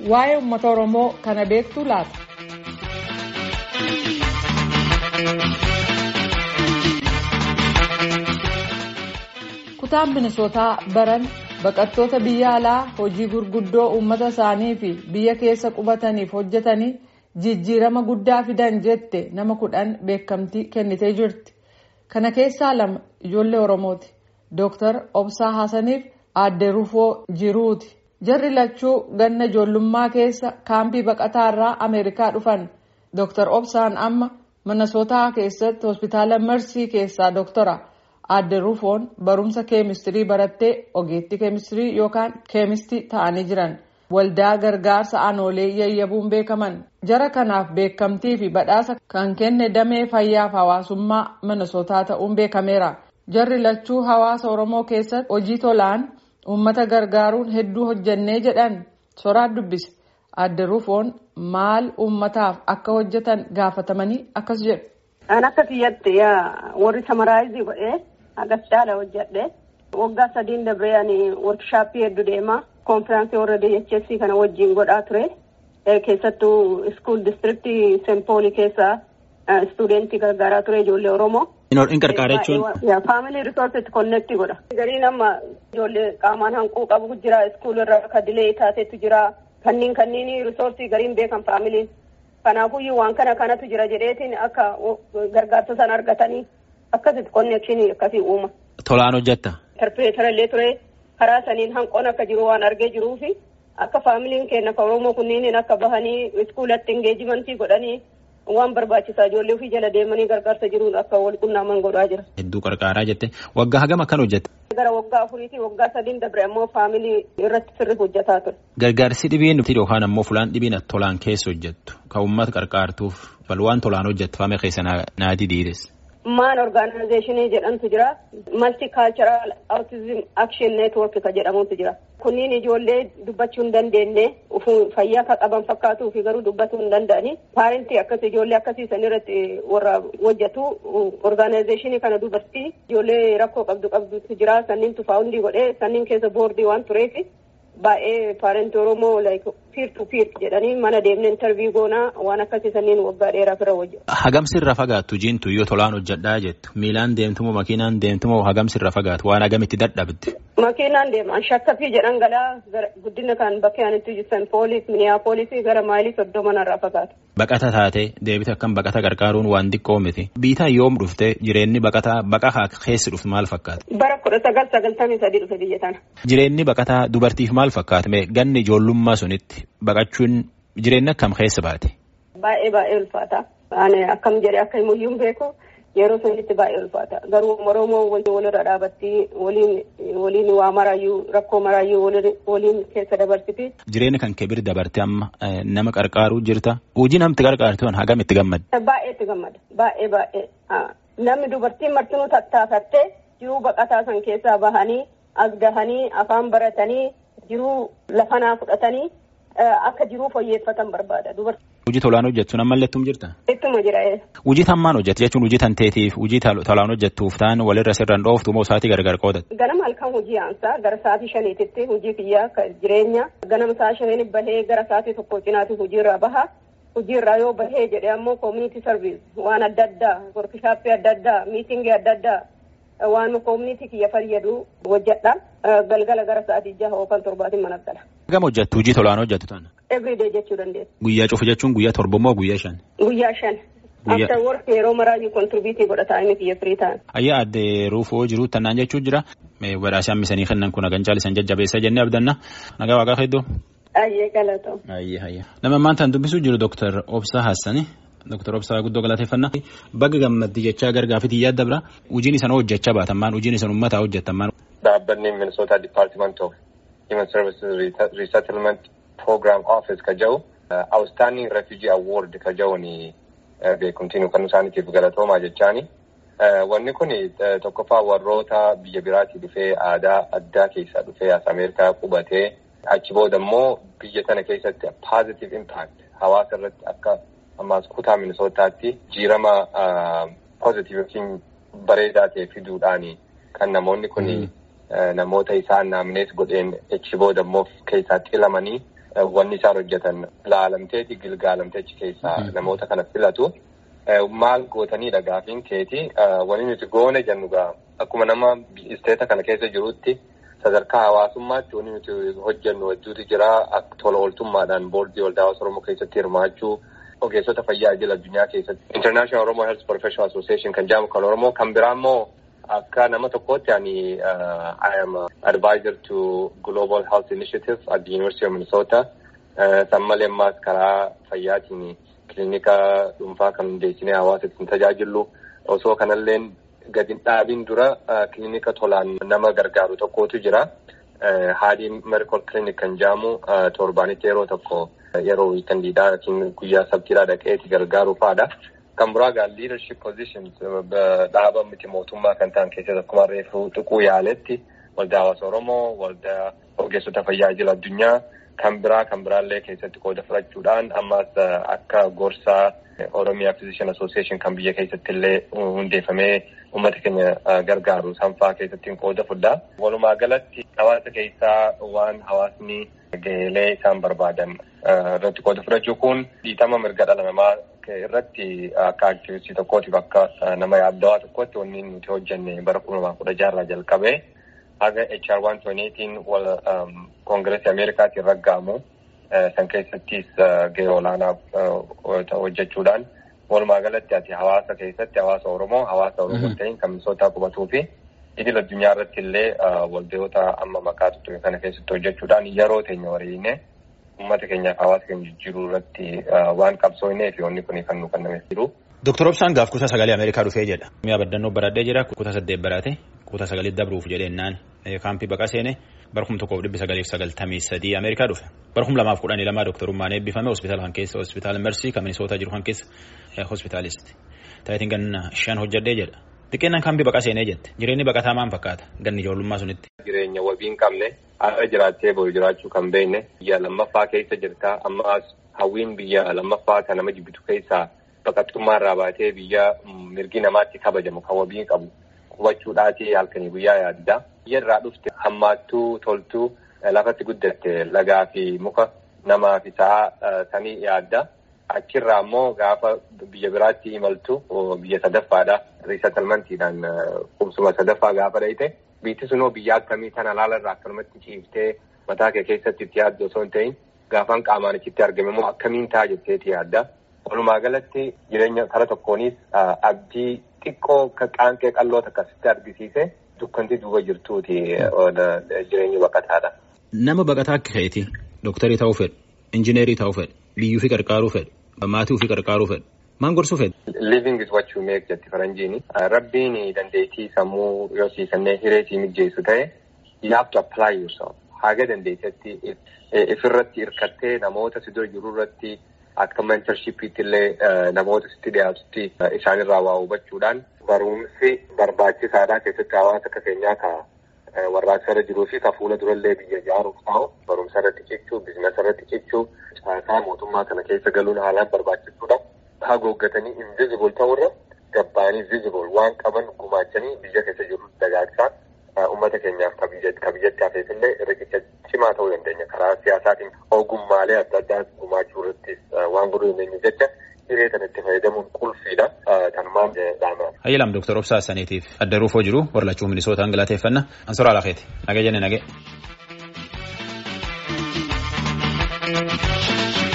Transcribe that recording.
waa'ee uummata Oromoo kana beektu laata? Kutaan Minisootaa baran baqattoota biyya alaa hojii gurguddoo uummata isaanii fi biyya keessa qubataniif hojjetanii jijjiirama guddaa fidan jette nama kudhan beekamtii kennitee jirti. Kana keessaa lama ijoollee Oromooti. Dooktar Obsaa Haasaniif aadde Rufoo Jiruuti. Jarri lachuu ganna ijoollummaa keessa kaampii baqataa irraa Ameerikaa dhufan. Dooktar Obsaan amma Minisootaa keessatti hospitaala Mersii keessaa dooktora. Aadde Rufoon barumsa keemistirii barattee ogeettii keemistirii yookaan keemistii ta'anii jiran. Waldaa gargaarsa aanoolee yayyabuun beekaman. Jara kanaaf beekamtii fi badhaasa kan kenne damee fayyaaf hawaasummaa Minisootaa ta'uun beekameera. Jarri lachuu hawaasa Oromoo keessatti hojii tolaan uummata gargaaruun hedduu hojjannee jedhan soraan dubbise. Aadde Rufoon maal uummataaf akka hojjetan gaafatamanii akkas jedhu. An akka kiyyatti warri samaraayizii godhee agas caala hojjedhe waggaa sadiin dabree ani workshaappii hedduu deema konfiraansii warra DHS kana wajjin godhaa ture keessattuu iskuul distriktii sempoolii keessaa istuudentii gargaaraa ture ijoollee Oromoo. In qarqaara jechuun. Faamilii riisorsitti konneektii godha. Gariin amma ijoollee qaamaan hanquu qabu jira iskuul irra akka dilee taatetu jira kanniin kanniin riisorsii gariin beekan faamiliin. Kanaafuyyuu waan kana kanatu jira jedheetiin akka gargaarsa sana argatanii akkasitti konneekshinii akkasii uuma. Tolaan hojjetta. Interpreetara illee ture karaa saniin hanqoon akka jiru waan argee jiruu fi akka faamiliin keenya akka Oromoo kunniin akka bahanii iskuulatti engeejimentii godhanii waan barbaachisaa ijoollee ofii jala deemanii gargaarsa jiruun akka wal qunnaaman godhaa jira. Hedduu qarqaaraa jette waggaa hagam akkan hojjette. Gara waggaa afuriitii waggaa sadiin dabre ammoo faamilii irratti sirri hojjetaa ture. Gargaarsi dhibiin yookaan ammoo fulaan dhibiin tolaan keessa hojjettu kan uummata qarqaartuuf bal waan tolaan hojjettu faame keessa naati diides. Maan orgaanayizeeshinii jedhamtu jira. Maltikaalcharal Autism Action Network ka jedhamutu jira. Kunniin ijoollee dubbachuu hin dandeenye fayyaa ka qaban fakkaatuu fi garuu dubbachuu hin danda'ani. Paarentii akkas ijoollee akkasii san irratti warra hojjetu orgaanayizeeshinii kana dubartii ijoollee rakkoo qabdu qabdutu jira. Sanniin tufaawundii godhee sanniin keessa boordii waan tureef baay'ee paarentii Oromoo piir tu piir jedhanii mana deemnee intarviyuu goonaa waan akkasii sanniin waggaa dheeraaf irra hojjetu. Hagam sirra fagaattu jiintu yoo tolaan hojjedhaa jettu miilaan deemtumoo makiinaan deemtumoo hagam sirra fagaatu waan hagamitti dadhabdi. Makiinaan deeman shakkafii jedhan galaa guddina kan bakka yaanitti jiran poolis miniyaa poolisii gara maayilii soddoma irraa fagaatu. Baqata taatee deebite akkam baqata gargaaruun waan xiqqoo miti. Biitaan yoom dhufte jireenyi baqataa baqahaa keessi dhuftu maal fakkaata? Bara kudha sagal sagaltamii sadii dhufe biyya tana. Jireenyi baqataa dubartiif maal fakkaata? Ganni ijoollummaa sunitti baqachuun jireenya akkam keessa baate? Baay'ee baay'ee ulfaata. Ani akkam jedhee akka himuyyuu beeku yeroo sunitti baay'ee ulfaata. Garuu Oromoo walirra dhaabatti waliin waa maraayyuu rakkoo maraayyuu waliin keessa dabarsiti. Jireenya kan kee bira dabarte amma nama qarqaaruu jirta. Hojii namti qarqaartu hagam itti gammada? Baay'ee itti gammada. Baay'ee baay'ee. Namni dubartiin martinuu tattaafattee jiruu baqataa san keessaa bahanii as gahanii afaan baratanii jiruu lafanaa fudhatanii akka jiruu fooyyeffatan barbaada. Hojii tolaan hojjettu nan mallattuun jirta? Ittuma jira. Hojii tammaan hojjetu jechuun hojii tanteetiif hojii tolaan hojjettuuf ta'an walirra sirraan dhooftu moo sa'aatii gargar qoodatu? Ganama halkan hojii aansaa gara sa'aatii shaniititti hojii kiyyaa jireenya ganama sa'a shaniin bahee gara sa'aatii tokko cinaatti hojiirraa baha. Hojiirraa yoo bahee jedhee ammoo koominiti sarviis waan adda addaa workishaappii adda addaa miitingii adda addaa waan koominiti kiyya fayyadu hojjedha. Galgala gara sa'aatii jaha yookaan torbaatiin mana gala. Hagam hojjettu hojii tolaan hojjettu tana? Everyday jechuu dandeessa. Guyyaa cufu jechuun guyyaa torba moo guyyaa shan? Guyyaa shan. After work yeroo maraayyuu kontribiitii godhataa inni kiyya firii ta'an. Ayyaa addee ruufoo jiru tannaan jechuun jira. Badhaasii hammisanii kennan kun hagan caalisan jajjabeessa jennee abdanna. Nagaa waaqaa hedduu. Ayyee galatoo. Ayyee ayyee. Nama maanta dubbisuu jiru Dooktar Obsaa Hassani. Dooktar Obsaa guddoo galateeffannaa. Baga gammaddi jechaa gargaafitii yaadda bira. Hojiin isan hojjechaa baatamaan hojiin isan uummataa hojjettamaan. Dhaabbanni Minnesota Department of Human Services Resettlement Program Office ka jedhu Outstanding Refugee Award ka jedhuun beekumtiin kan isaaniitiif galatoomaa jechaani. Wanni kun tokkoffaa warroota biyya biraatii dhufee aadaa addaa keessaa dhufee as Ameerikaa qubatee achi booda immoo biyya tana keessatti positive impact hawaasa irratti akka ammaas kutaa Minisootaatti jiirama positive yookiin bareedaa ta'e fiduudhaani kan namoonni kun namoota isaan naamnees godheen achi booda immoo keessaa xilamanii wanni isaan hojjetan laalamteeti gilgaalamteechi keessaa namoota kana filatu. Maal gootanidha gaafiin keeti wanni nuti goone jennu gaa akkuma nama isteeta kana keessa jirutti sadarkaa hawaasummaatti wanni nuti hojjennu hedduutu jira tola ooltummaadhaan boordii waldaa hawaasa Oromoo keessatti hirmaachuu ogeessota fayyaa idil addunyaa keessatti International Oromo Health Professional Association kan jedhamu kan Oromoo kan biraa immoo akka nama tokkootti ani I am advisor to Global Health Initiative at the University of Minnesota. San malee ammaas karaa fayyaatiin kilinika dhuunfaa kan hundeessinee hawaasa ittiin tajaajilu osoo kanalleen gadi dhaabiin dura kilinika tolaan nama gargaaru tokkotu jira. Haadii Medical Clinic kan jedhamu torbaanitti yeroo tokko yeroo wiikandiidhaa yookiin guyyaa sabtiidhaa dhaqeeti gargaaru fa'aadha. Kan biraa egaa leadership positions dhaaba miti mootummaa kan ta'an keessatti akkuma reefu tuquu yaaletti waldaa hawaasa Oromoo, waldaa ogeessota fayyaa idil addunyaa kan biraa kan biraallee keessatti qooda fudhachuudhaan ammas akka gorsaa Oromiyaa Physician Association kan biyya keessatti illee hundeeffamee uummata keenya gargaaru sanfaa keessatti qooda fudhaa. Walumaa galatti hawaasa keessaa waan hawaasni gaheelee isaan barbaadan irratti qooda fudhachuu kun dhiitama mirga dhala namaa irratti akka aktivistii tokkootiif akka nama yaaddawaa tokkotti wanni nuti hojjenne bara kuma lamaa kudha jaarraa jalqabee haga HR 128 wal koongireesii Ameerikaatiin ragga'amu san keessattis gahee olaanaa hojjechuudhaan walumaa galatti ati hawaasa keessatti hawaasa Oromoo hawaasa Oromoo ta'in kan misootaa qubatuu fi idil addunyaa irratti illee waldayoota amma maqaa tuttuqe kana keessatti hojjechuudhaan yeroo teenya wariine uummata keenyaaf hawaasa keenya jijjiiruu irratti waan qabsoofnee fi wanni kun kan nu kennamee jiru. Dooktar Obsaan gaaf kutaa sagalee Ameerikaa dhufee jedha. Mi'a baddannoo baradhee jira kutaa saddeet baraate kutaa sagalee dabruuf jedheennaan kaampii baqa seene barkum tokkoof dhibbi sagaleef sagaltamii sadii Ameerikaa dhufe. Barkum lamaaf kudhanii lamaa dooktarummaan eebbifame hospitaala kan keessa hospitaala Mersii kan Minisootaa jiru kan keessa hospitaalisti. Taayitiin ganna shan hojjedhee jedha. Xiqqeennan kaampii baqa seenee jette. Jireenyi baqataa maal fakkaata? Ganni ijoollummaa sunitti. Jireenya wabii hin qabne har'a jiraattee boru jiraachuu kan beekne biyya lammaffaa keessa jirta ammas hawwiin biyya lammaffaa kan nama jibbitu keessaa baqattummaa irraa baatee biyya mirgi namaatti kabajamu kan wabii qabu qubachuudhaati halkanii guyyaa yaadda. Biyya irraa dhufte hammaattuu toltuu lafatti guddatte lagaa fi muka namaa fi sa'a sanii yaadda. Achirraa immoo gaafa biyya biraatti imaltu biyya sadaffaadha. Riisatalmantiidhaan qubsuma sadaffaa gaafa dhayite biitti sunoo biyya akkamii kana laalarraa akkanumatti ciiftee mataa kee keessatti itti yaaddu osoo hin ta'in gaafaan qaamaan achitti argame immoo akkamiin ta'a jetteeti yaadda. Walumaa galatti jireenya kara tokkoonis abdii xiqqoo qaanqee qalloo akkasitti argisiise dukkanti duuba jirtuuti jireenyi baqataadha. Nama baqataa akka ka'eeti dooktarii ta'uu fedhu, injineerii ta'uu fedhu, biyyuu fi qarqaaruu fedhu, maatii fi qarqaaruu fedhu. Maan gorsuu fedhu? Living is what you make jetti faranjiini. Rabbiin dandeettii sammuu yoo sii kennee hiree sii mijeessu ta'e you have to apply yourself. Haga dandeettetti ifirratti hirkattee namoota si dura jiru irratti akka mentorshipiitti illee namoota sitti dhiyaatutti isaanirraa waa hubachuudhaan barumsi barbaachisaadhaa keessatti hawaasa akka keenyaa ka warraaqsa irra jiruu fi ka fuula durallee biyya ijaaruuf ta'u barumsa irratti cichuu biizinasa irratti cichuu caasaa mootummaa kana keessa galuun haalaan barbaachisuudha. Hagooggatanii invisible ta'urra gabbaanii visible waan qaban gumaachanii biyya keessa jiru dagaagsaa uummata keenyaaf ka biyyatti hafeef illee riqicha cimaa ta'uu dandeenya karaa siyaasaatiin ogummaalee adda addaa gumaachuu irrattis waan godhuu dandeenyu jecha hiree kana itti fayyadamuun qulfiidha. Kanumaan dhaamaa. Hayyilaam Dooktar Obsaa Saniitiif adda ruufoo jiru warlachuu Minisootaan galateeffanna. Ansoraa Alakeeti. Nagee jenne nagee.